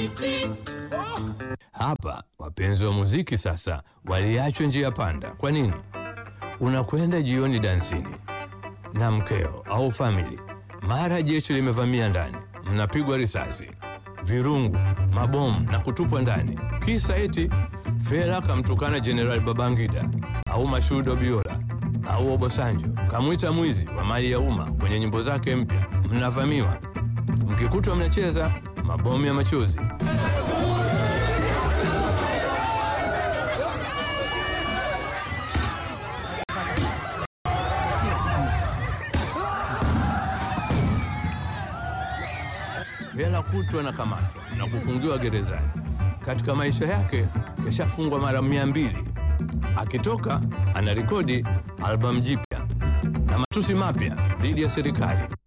Sisi Hapa wapenzi wa muziki sasa waliachwa njia panda. Kwa nini? Unakwenda jioni dansini na mkeo au famili, mara jeshi limevamia ndani, mnapigwa risasi, virungu, mabomu na kutupwa ndani, kisa eti Fela kamtukana Jenerali Babangida au Mashudo Biola au Obosanjo kamwita mwizi wa mali ya umma kwenye nyimbo zake mpya. Mnavamiwa, mkikutwa mnacheza mabomu ya machozi. Fela kutwa na kamatwa na kufungiwa gerezani. Katika maisha yake keshafungwa mara mia mbili. Akitoka anarekodi albamu jipya na matusi mapya dhidi ya serikali.